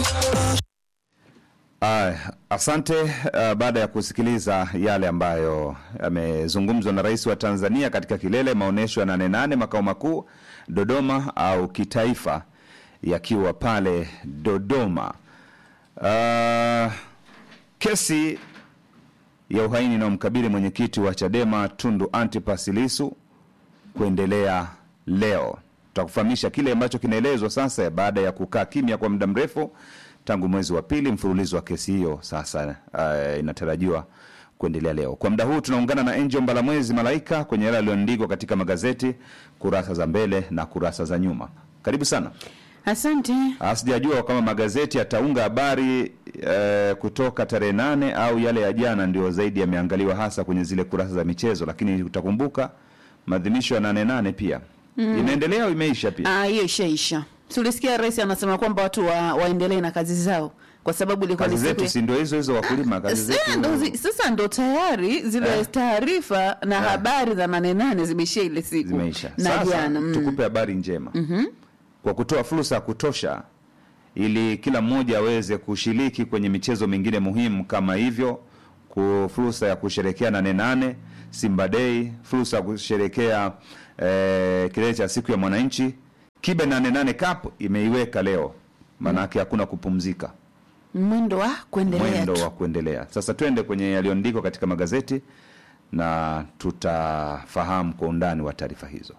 Uh, asante. Uh, baada ya kusikiliza yale ambayo yamezungumzwa na Rais wa Tanzania katika kilele maonyesho ya Nane Nane makao makuu Dodoma au kitaifa yakiwa pale Dodoma. Uh, kesi ya uhaini inayomkabili mwenyekiti wa Chadema Tundu Antipas Lissu kuendelea leo. Tutakufahamisha kile ambacho kinaelezwa sasa baada ya kukaa kimya kwa muda mrefu tangu mwezi wa pili. Mfululizo wa kesi hiyo sasa uh, inatarajiwa kuendelea leo. Kwa muda huu tunaungana na Angel Mbalamwezi Malaika kwenye yale yaliyoandikwa katika magazeti kurasa za mbele na kurasa za nyuma. Karibu sana. Asante. Ah, Sijajua kama magazeti yataunga habari eh, kutoka tarehe nane au yale ya jana ndio zaidi yameangaliwa hasa kwenye zile kurasa za michezo, lakini utakumbuka maadhimisho ya nane nane pia imeendelea au imeisha pia? Ah, hiyo ishaisha. Tulisikia rais anasema kwamba watu wa, waendelee na kazi zao kwa sababu ilikuwa Kazi ni siku zetu ya- si ndio hizo hizo wakulima, kazi Sasa zetu ndo zi- sasa ndo tayari zile Eh. taarifa na Eh. habari za nane nane zimeishia ile siku zimeisha. na Sasa jana mm. tukupe habari njema kwa kutoa fursa ya kutosha ili kila mmoja aweze kushiriki kwenye michezo mingine muhimu kama hivyo, ku fursa ya kusherekea nane nane Simba Day, fursa ya kusherekea eh, kilele cha siku ya mwananchi. Kibe nane nane Cup imeiweka leo, maanake hakuna kupumzika mwendo wa kuendelea mwendo tu. wa kuendelea. Sasa twende kwenye yaliyoandikwa katika magazeti na tutafahamu kwa undani wa taarifa hizo.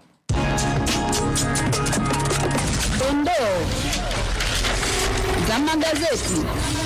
Dondoo za magazeti.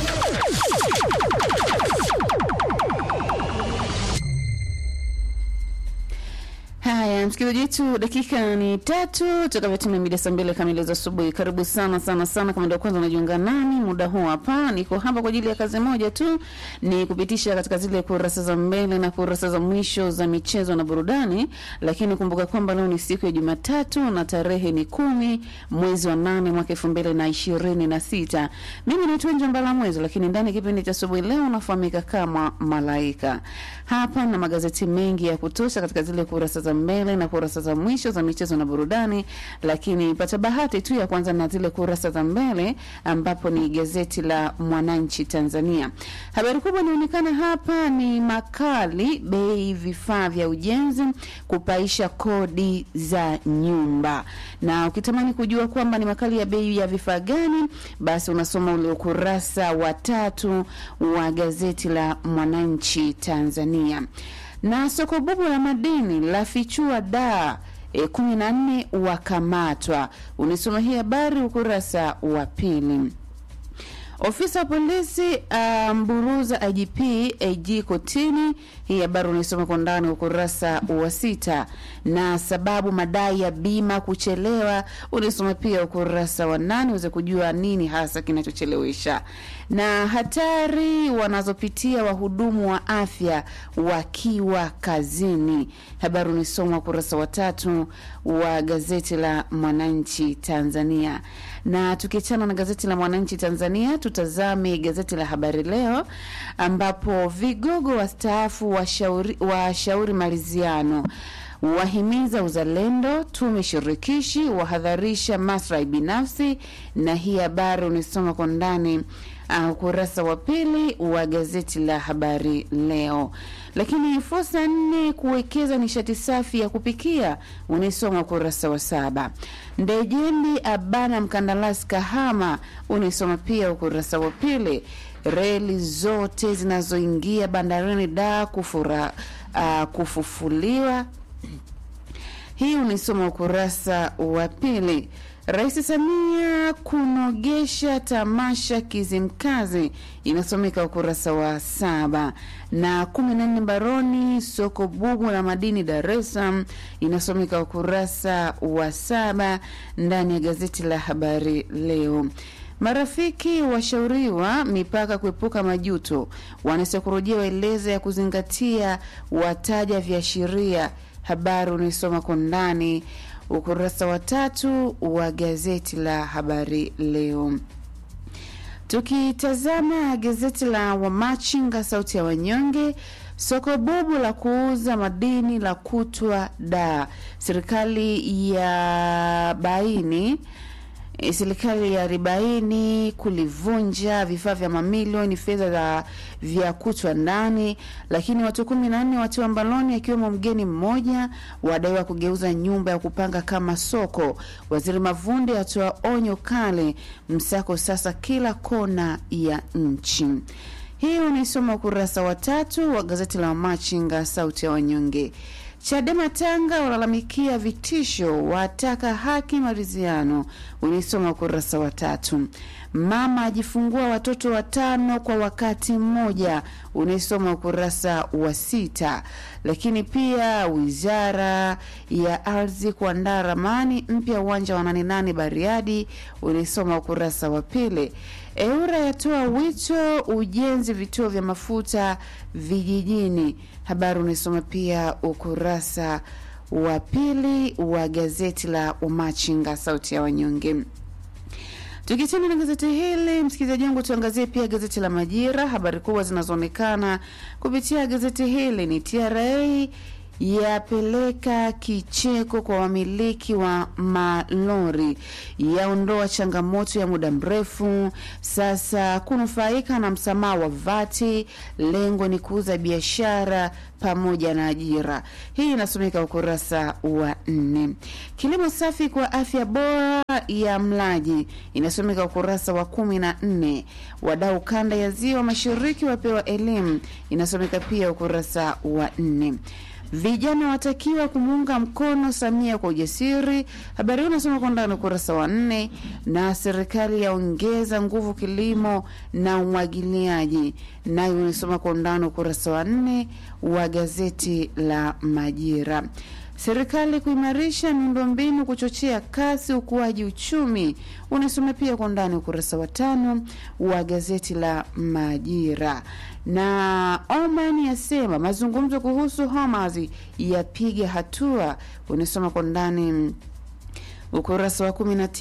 Haya, msikilizaji wetu, dakika ni tatu tukavyotimia mida saa mbili kamili za asubuhi. Karibu sana sana sana, kama ndio kwanza unajiunga nami muda huu hapa, niko hapa kwa ajili ya kazi moja tu, ni kupitisha katika zile kurasa za mbele na kurasa za mwisho za michezo na burudani. Lakini kumbuka kwamba leo ni siku ya Jumatatu na tarehe ni kumi mwezi wa nane mwaka elfu mbili na ishirini na sita. Mimi naitwa Nje Mbala Mwezi, lakini ndani ya kipindi cha asubuhi leo unafahamika kama Malaika. Hapa na magazeti mengi ya kutosha katika zile kurasa za mbele na kurasa za mwisho za michezo na burudani, lakini pata bahati tu ya kwanza na zile kurasa za mbele ambapo ni gazeti la Mwananchi Tanzania. Habari kubwa inaonekana hapa ni makali bei vifaa vya ujenzi kupaisha kodi za nyumba, na ukitamani kujua kwamba ni makali ya bei ya vifaa gani, basi unasoma ule ukurasa wa tatu wa gazeti la Mwananchi Tanzania na soko bubu la madini lafichua daa e, kumi na nne wakamatwa. Unisoma hii habari ukurasa wa pili. Ofisa wa polisi amburuza IGP AG kotini. Hii habari unaisoma kwa ndani ukurasa wa sita, na sababu madai ya bima kuchelewa unaisoma pia ukurasa wa nane uweze kujua nini hasa kinachochelewesha, na hatari wanazopitia wahudumu wa afya wakiwa kazini. Habari unaisoma ukurasa wa tatu wa gazeti la Mwananchi Tanzania. Na tukiachana na gazeti la Mwananchi Tanzania, tutazame gazeti la Habari Leo ambapo vigogo wastaafu washauri washauri maridhiano wahimiza uzalendo, tume shirikishi wahadharisha maslahi binafsi, na hii habari unisoma kwa ndani uh, ukurasa wa pili wa gazeti la Habari Leo. Lakini fursa nne kuwekeza nishati safi ya kupikia unisoma ukurasa wa saba. Ndejembi abana mkandarasi Kahama unisoma pia ukurasa wa pili. Reli zote zinazoingia bandarini da kufura, uh, kufufuliwa hii unisoma ukurasa wa pili. Rais Samia kunogesha tamasha Kizimkazi inasomeka ukurasa wa saba, na kumi na nne baroni soko bubu la madini Dar es Salaam inasomeka ukurasa wa saba ndani ya gazeti la Habari Leo. Marafiki washauriwa mipaka kuepuka majuto, wanasaikolojia waeleza ya kuzingatia, wataja viashiria. Habari unaisoma kwa ndani ukurasa wa tatu wa gazeti la Habari Leo. Tukitazama gazeti la Wamachinga, sauti ya wanyonge, soko bubu la kuuza madini la kutwa da serikali ya baini E, serikali ya arobaini kulivunja vifaa vya mamilioni fedha za vya kutwa ndani, lakini watu kumi na nne watiwa mbaloni akiwemo mgeni mmoja wadaiwa kugeuza nyumba ya kupanga kama soko. Waziri Mavunde atoa onyo kali, msako sasa kila kona ya nchi. Hii unaisoma ukurasa wa tatu wa gazeti la Machinga, sauti ya wanyonge. Chadema Tanga walalamikia vitisho, wataka haki maridhiano. Unaisoma ukurasa wa tatu. Mama ajifungua watoto watano kwa wakati mmoja. Unaisoma ukurasa wa sita. Lakini pia wizara ya ardhi kuandaa ramani mpya uwanja wa nane nane Bariadi. Unaisoma ukurasa wa pili. EURA yatoa wito ujenzi vituo vya mafuta vijijini. Habari unaisoma pia ukurasa wa pili wa gazeti la Umachinga, sauti ya wanyonge. Tukichana na gazeti hili, msikilizaji wangu, tuangazie pia gazeti la Majira. Habari kubwa zinazoonekana kupitia gazeti hili ni TRA yapeleka kicheko kwa wamiliki wa malori, yaondoa changamoto ya muda mrefu, sasa kunufaika na msamaha wa vati. Lengo ni kuuza biashara pamoja na ajira. Hii inasomeka ukurasa wa nne. Kilimo safi kwa afya bora ya mlaji inasomeka ukurasa wa kumi na nne. Wadau kanda ya ziwa mashariki wapewa elimu inasomeka pia ukurasa wa nne. Vijana watakiwa kumuunga mkono Samia kwa ujasiri. Habari hii unasoma kwa ndani ukurasa wa nne. Na serikali yaongeza nguvu kilimo na umwagiliaji, nayo unasoma kwa undani ukurasa wa nne wa gazeti la Majira. Serikali kuimarisha miundombinu kuchochea kasi ukuaji uchumi, unasoma pia kwa undani ukurasa wa tano wa gazeti la Majira. Na Oman yasema mazungumzo kuhusu Hamas yapiga hatua, unasoma kwa ndani ukurasa wa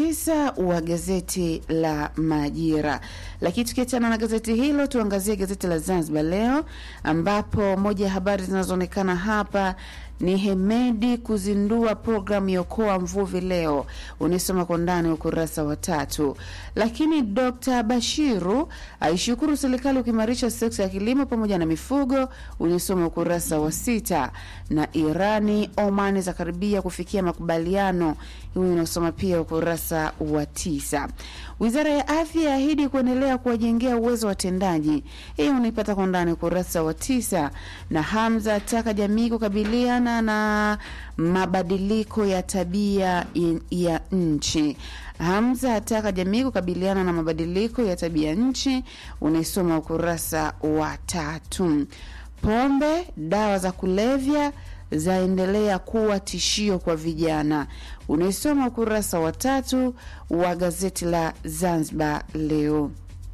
19 wa gazeti la Majira. Lakini tukiachana na gazeti hilo, tuangazie gazeti la Zanzibar Leo, ambapo moja ya habari zinazoonekana hapa ni Hemedi kuzindua programu ya Okoa Mvuvi leo, unisoma kwa ndani ukurasa wa tatu. Lakini Dr Bashiru aishukuru serikali kuimarisha sekta ya kilimo pamoja na mifugo, unisoma ukurasa wa sita. Na Irani Omani za karibia kufikia makubaliano, huyu unasoma pia ukurasa wa tisa. Wizara ya afya yaahidi kuendelea kuwajengea uwezo watendaji, hii unaipata kwa ndani ukurasa wa tisa. Na Hamza ataka jamii kukabiliana na mabadiliko ya tabia ya nchi. Hamza ataka jamii kukabiliana na mabadiliko ya tabia nchi, unaisoma ukurasa wa tatu. Pombe, dawa za kulevya zaendelea kuwa tishio kwa vijana, unaisoma ukurasa wa tatu wa gazeti la Zanzibar Leo.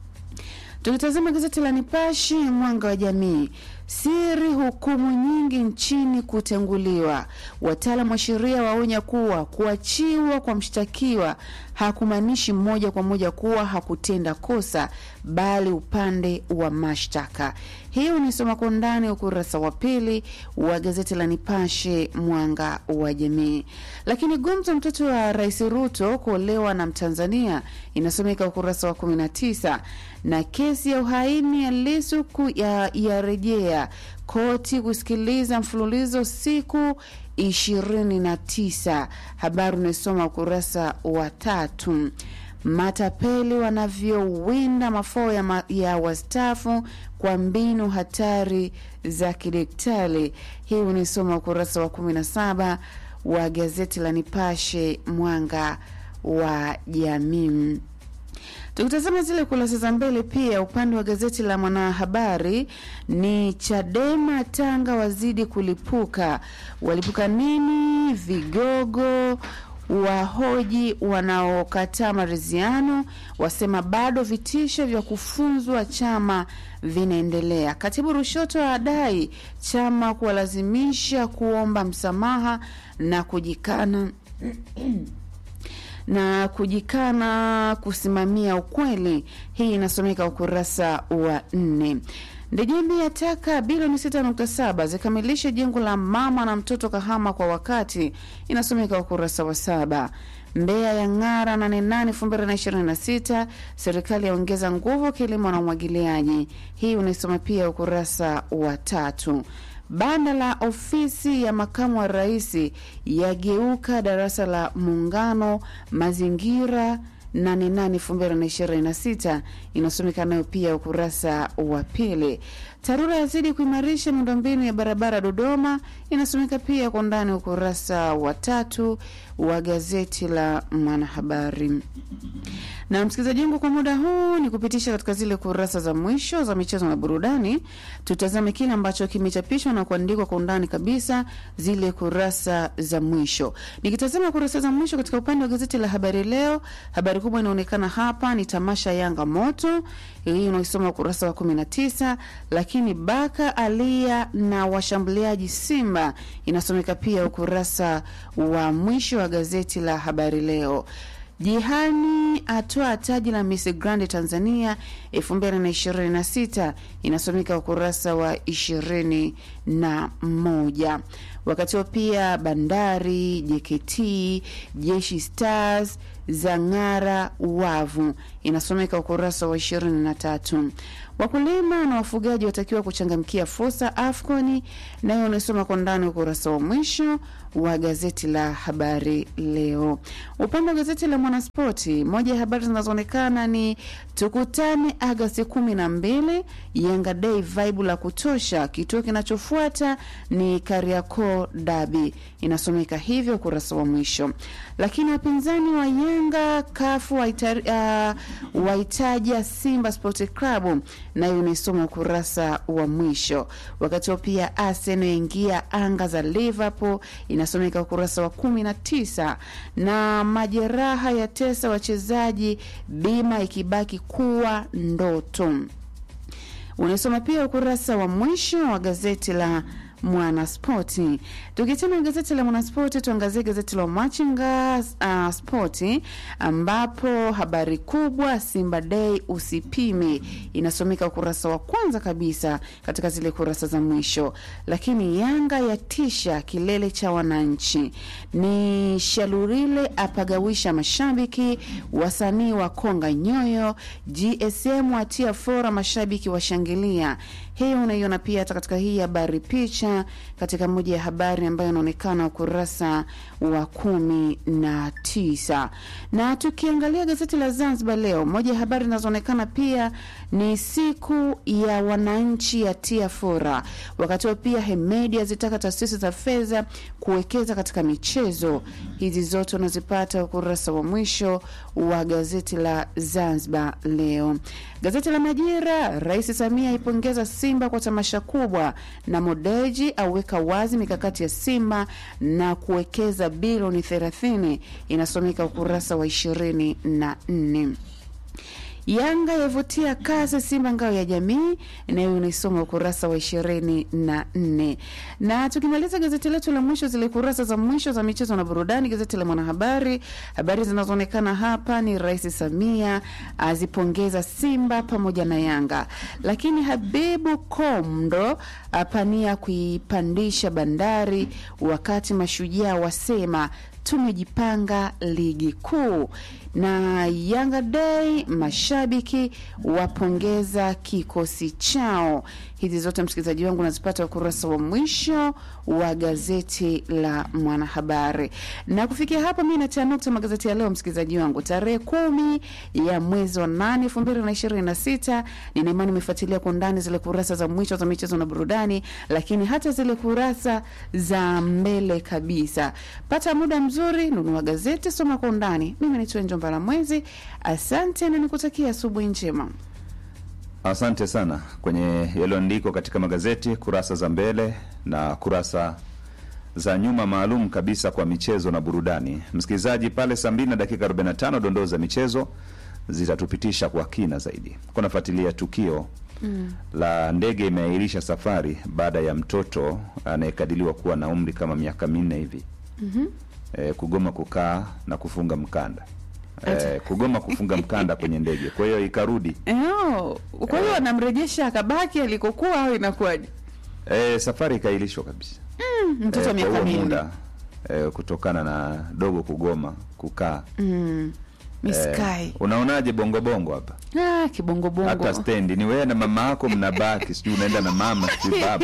Tukitazama gazeti la Nipashe Mwanga wa Jamii, siri hukumu nyingi nchini kutenguliwa. Wataalamu wa sheria waonya kuwa kuachiwa kwa mshtakiwa hakumaanishi moja kwa moja kuwa hakutenda kosa, bali upande wa mashtaka. Hii unisoma kwa ndani ukurasa wa pili wa gazeti la Nipashe Mwanga wa Jamii. Lakini gumzo mtoto wa Rais Ruto kuolewa na Mtanzania inasomeka ukurasa wa 19 na kesi ya uhaini ya Lissu yarejea ya koti kusikiliza mfululizo siku ishirini na tisa. Habari unaisoma ukurasa wa tatu. Matapeli wanavyowinda mafao ya, ma, ya wastaafu kwa mbinu hatari za kidaktari. Hii unaisoma ukurasa wa 17 wa gazeti la Nipashe Mwanga wa Jamii. Tukitazama zile kurasa za mbele, pia upande wa gazeti la Mwanahabari ni Chadema Tanga wazidi kulipuka. Walipuka nini? Vigogo wahoji wanaokataa maridhiano, wasema bado vitisho vya kufunzwa chama vinaendelea. Katibu Rushoto adai chama kuwalazimisha kuomba msamaha na kujikana na kujikana kusimamia ukweli. Hii inasomeka ukurasa wa nne. Ndejembi yataka bilioni 6.7 zikamilishe jengo la mama na mtoto Kahama kwa wakati, inasomeka ukurasa wa saba. Mbeya ya ng'ara 88 2026. Serikali yaongeza nguvu kilimo na umwagiliaji. Hii unaisoma pia ukurasa wa tatu. Banda la ofisi ya makamu wa rais yageuka darasa la muungano mazingira 88 inasomeka nayo pia ukurasa wa pili. TARURA yazidi kuimarisha miundombinu ya barabara Dodoma, inasomeka pia kwa undani ukurasa wa tatu wa gazeti la Mwanahabari. Na msikilizaji wangu, kwa muda huu ni kupitisha katika zile kurasa za mwisho za michezo na burudani. Tutazame kile ambacho kimechapishwa na kuandikwa kwa undani kabisa, zile kurasa za mwisho. Nikitazama kurasa za mwisho katika upande wa gazeti la Habari Leo, habari kubwa inaonekana hapa ni tamasha Yanga moto, hii unaisoma ukurasa wa 19, lakini Baka alia na washambuliaji Simba inasomeka pia ukurasa wa mwisho wa gazeti la Habari Leo. Jihani atoa taji la Miss Grand Tanzania 2026 inasomeka ukurasa wa 21. Wakati huo pia Bandari, JKT, Jeshi Stars zang'ara wavu inasomeka ukurasa wa 23. Wakulima na wafugaji watakiwa kuchangamkia fursa AFCON, nayo unasoma kwa ndani ukurasa wa mwisho wa gazeti la Habari Leo. Upande wa gazeti la Mwanaspoti, moja ya habari zinazoonekana ni tukutane Agasti kumi na mbili, Yanga Day vibe la kutosha. Kituo kinachofuata ni Kariakoo Dabi, inasomeka hivyo ukurasa wa mwisho. Lakini wapinzani wa Yanga kafu waita, uh, waitaja Simba Sport Club, nayo unaisoma ukurasa wa mwisho. Wakati huo pia Arsenal yaingia anga za Liverpool inasomeka ukurasa wa kumi na tisa na majeraha ya tesa wachezaji bima ikibaki kuwa ndoto. Unasoma pia ukurasa wa mwisho wa gazeti la Mwanaspoti. Tukitema gazeti la Mwanaspoti, tuangazie gazeti la Machinga uh, Spoti, ambapo habari kubwa Simba Day usipime inasomeka ukurasa wa kwanza kabisa katika zile kurasa za mwisho. Lakini Yanga yatisha kilele cha wananchi, ni Shalurile apagawisha mashabiki, wasanii wa konga nyoyo, GSM atia fora, mashabiki washangilia. Hiyo unaiona pia hata katika hii habari picha katika moja ya habari ambayo inaonekana ukurasa wa kumi na tisa. Na tukiangalia gazeti la Zanzibar Leo, moja ya habari zinazoonekana pia ni siku ya wananchi ya tia fora. Wakati huo pia Hemedi azitaka taasisi za fedha kuwekeza katika michezo. Hizi zote unazipata ukurasa wa mwisho wa gazeti la Zanzibar Leo. Gazeti la Majira, Rais Samia aipongeza Simba kwa tamasha kubwa, na Modeji aweka wazi mikakati ya Simba na kuwekeza bilioni 30, inasomeka ukurasa wa 24. Yanga yavutia kasi Simba ngao ya jamii, nayo unaisoma ukurasa wa ishirini na nne. Na tukimaliza gazeti letu la mwisho, zile kurasa za mwisho za michezo na burudani, gazeti la Mwanahabari, habari zinazoonekana hapa ni Rais Samia azipongeza Simba pamoja na Yanga, lakini Habibu Komdo apania kuipandisha Bandari, wakati Mashujaa wasema tumejipanga ligi kuu na Yanga Day, mashabiki wapongeza kikosi chao. Hizi zote msikilizaji wangu unazipata ukurasa wa mwisho wa gazeti la Mwanahabari. Na kufikia hapa, mi natia nukta magazeti ya leo, msikilizaji wangu, tarehe kumi ya mwezi wa nane elfu mbili na ishirini na sita. Nina imani umefuatilia kwa undani zile kurasa za mwisho za michezo na burudani, lakini hata zile kurasa za mbele kabisa. Pata muda mzuri, nunua gazeti, soma kwa undani. Mimi naitwa Njomba la Mwezi, asante na nikutakia asubuhi njema. Asante sana kwenye yaliyoandikwa katika magazeti kurasa za mbele na kurasa za nyuma maalum kabisa kwa michezo na burudani. Msikilizaji, pale saa mbili na dakika 45 dondoo za michezo zitatupitisha kwa kina zaidi. Kunafuatilia tukio mm. la ndege imeahirisha safari baada ya mtoto anayekadiriwa kuwa na umri kama miaka minne hivi mm-hmm. e, kugoma kukaa na kufunga mkanda e, kugoma kufunga mkanda kwenye ndege, kwa hiyo ikarudi Oh, kwa hiyo anamrejesha akabaki alikokuwa au inakuwaje? e, safari ikaahirishwa kabisa Mtoto Eh, wa kwa miaka huo minne. muda eh, kutokana na dogo kugoma kukaa mm. miskai Eh, unaonaje bongobongo hapa ah, kibongobongo hata stendi ni wewe na mama yako mnabaki sijui unaenda na mama sijui baba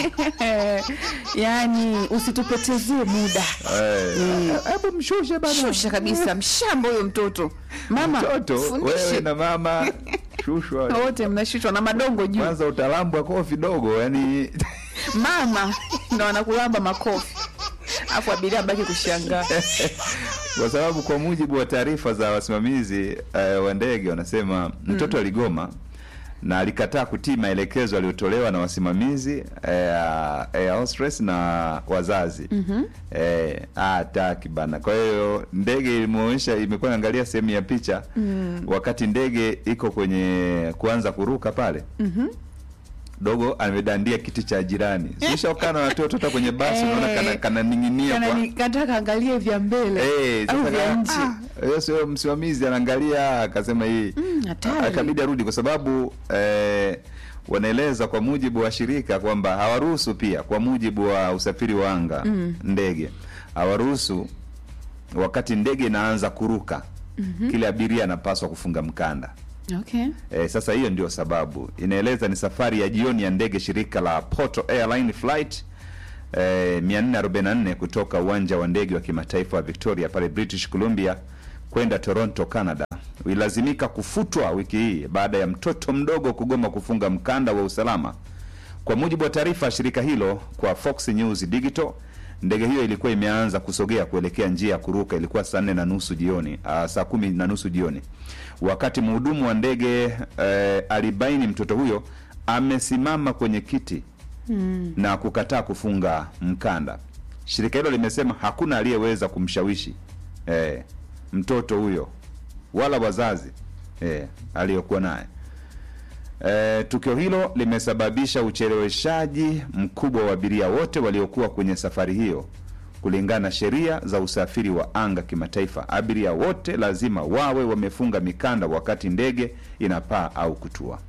yaani usitupotezee muda Eh, hebu mshushe bana shusha kabisa mshamba huyo mtoto mama mtoto fundishe. wewe na mama shushwa wote mnashushwa na madongo juu kwanza utalambwa kofi dogo yani mama ndo anakulamba makofi afu abiria abaki kushangaa kwa sababu kwa mujibu wa taarifa za wasimamizi eh, wa ndege wanasema mtoto aligoma na alikataa kutii maelekezo aliyotolewa na wasimamizi eh, air hostess na wazazi mm-hmm. eh, hataki bana kwa hiyo ndege ilimuonyesha imekuwa naangalia sehemu ya picha mm. wakati ndege iko kwenye kuanza kuruka pale mm-hmm dogo amedandia kiti cha jirani sishakaa na watoto hata kwenye basi unaona kana- kananing'inia kwa kataka angalie vya mbele Eh, au sasa vya kama- nchi ah, hiyo sio msimamizi anaangalia akasema hii hatari. akabidi arudi kwa sababu eh, wanaeleza kwa mujibu wa shirika kwamba hawaruhusu pia kwa mujibu wa usafiri wa anga mm. ndege hawaruhusu wakati ndege inaanza kuruka mm-hmm. kile abiria anapaswa kufunga mkanda okay E, sasa hiyo ndio sababu inaeleza ni safari ya jioni ya ndege shirika la Porto Airline flight e, 444 kutoka uwanja wa ndege wa kimataifa wa Victoria pale British Columbia kwenda Toronto, Canada ilazimika kufutwa wiki hii baada ya mtoto mdogo kugoma kufunga mkanda wa usalama. Kwa mujibu wa taarifa ya shirika hilo kwa Fox News Digital, ndege hiyo ilikuwa imeanza kusogea kuelekea njia ya kuruka. Ilikuwa saa nne na nusu jioni, uh, saa kumi na nusu jioni, wakati mhudumu wa ndege eh, alibaini mtoto huyo amesimama kwenye kiti mm. na kukataa kufunga mkanda. Shirika hilo limesema hakuna aliyeweza kumshawishi eh, mtoto huyo wala wazazi eh, aliyokuwa naye. E, tukio hilo limesababisha ucheleweshaji mkubwa wa abiria wote waliokuwa kwenye safari hiyo. Kulingana na sheria za usafiri wa anga kimataifa, abiria wote lazima wawe wamefunga mikanda wakati ndege inapaa au kutua.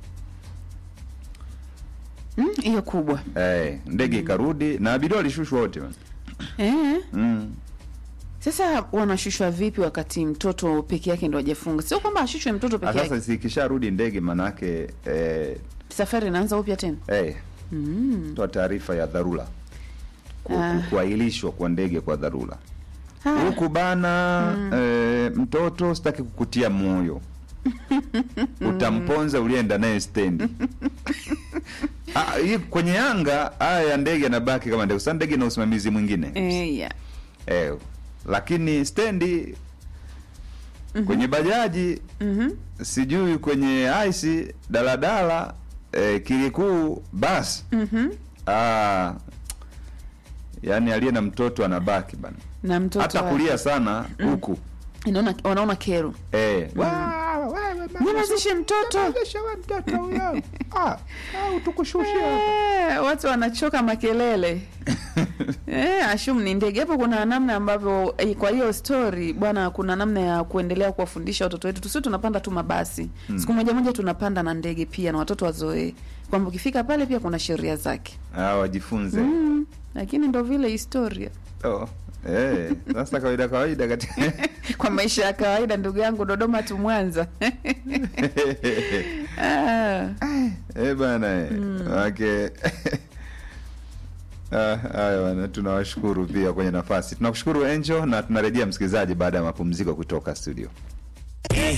Mm, hiyo kubwa E, ndege ikarudi na abiria walishushwa wote bana. eh. mm. Sasa wanashushwa vipi wakati mtoto peke yake ndo hajafunga? Sio kwamba ashushwe mtoto Ah, peke yake, Sasa sikisharudi ndege manake e, safari inaanza upya tena. e, toa taarifa ya dharura ku, Ah. ku, kuahirishwa kwa ndege kwa dharura Haya. huku bana eh, mtoto sitaki kukutia moyo utamponza ulienda naye stendi Ah, hii kwenye anga haya ya ndege anabaki kama ndege sasa ndege na usimamizi mwingine Eh, yeah. eh, lakini stendi kwenye bajaji Mhm. sijui kwenye aisi daladala eh, kilikuu basi Mhm. ah, yani aliye na mtoto anabaki bana Na mtoto hata wake. kulia sana huku Inaona wanaona kero. eh, Nyamazishe mtoto. Eh, watu wanachoka makelele. Eh, ashum ni ndege hapo. Kuna namna ambavyo eh, kwa hiyo story bwana, kuna namna ya kuendelea kuwafundisha watoto wetu, tusio tunapanda tu mabasi siku moja moja tunapanda na ndege pia, na watoto wazoee kwamba ukifika pale pia kuna sheria zake Ah, wajifunze mm, lakini ndo vile historia oh, eh, sasa kawaida kawaida katika kwa maisha ya kawaida, ndugu yangu, Dodoma tu Mwanza. ah. eh, bana eh, wake Ah, haya bana, tunawashukuru pia kwenye nafasi. Tunakushukuru Angel na tunarejea msikilizaji baada ya mapumziko kutoka studio.